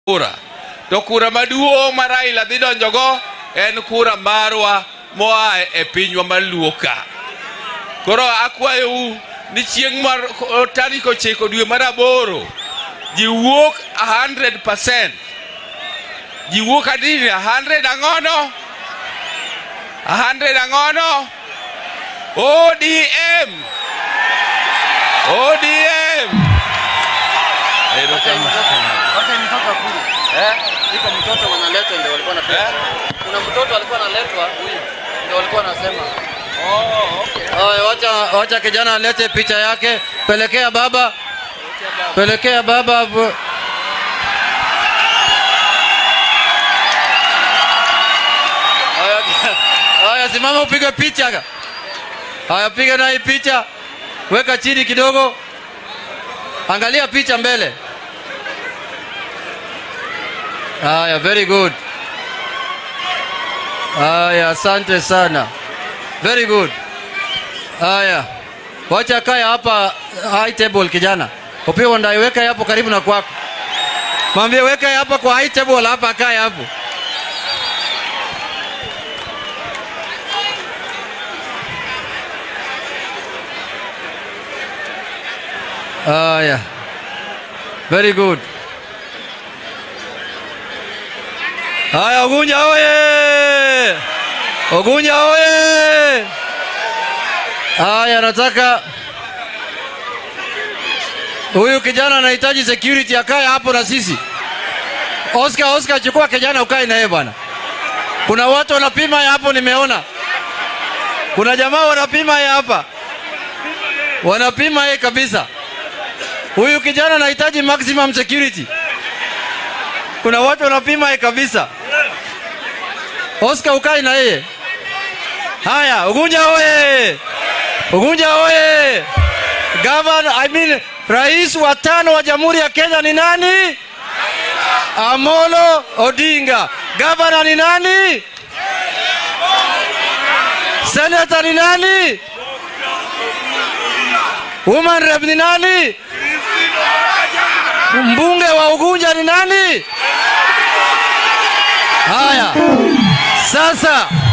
kura to kura maduong' ma Raila dhi donjogo en kura marwa moa e pinywa mar luo ka koro akwayou ni chieng' mar tarik ochiko dwe mar aboro ji wuok 100 ji wuok adini 100 ang'ono 100 ang'ono ODM ODM Erokamano. Wacha mtoto akuje. Eh? Iko mtoto wanaletwa ndio walikuwa na Eh? Kuna mtoto alikuwa analetwa huyu. Ndio walikuwa wanasema. Oh, okay. Haya, wacha wacha kijana alete picha yake. Pelekea baba. Pelekea baba. hapo. Haya, haya simama upige picha. Haya piga na hii picha. Weka chini kidogo. Angalia picha mbele. Haya, very good. Haya, asante sana. Very good. Haya, wacha kaya hapa high table kijana. Upiwa ndai weka hapo karibu na kwako. Mwambie weka hapa kwa high table hapa kaya hapo. Haya. Very good. Haya, Ugunja oye! Ugunja oye! Haya, nataka huyu kijana anahitaji security akae hapo na sisi. Oscar, Oscar, chukua kijana ukae na yeye bwana. Kuna watu wanapima ya hapo, nimeona. Kuna jamaa wanapima ya hapa, wanapima yeye kabisa. Huyu kijana anahitaji maximum security. Kuna watu wanapima yeye kabisa. Oscar, ukae na yeye. Haya, Ugunja oye! Ugunja oye! Governor, I mean, rais wa tano wa Jamhuri ya Kenya ni nani? Amolo Odinga. Governor ni nani? Senator ni nani? Woman rep ni nani? Mbunge wa Ugunja ni nani? Haya, sasa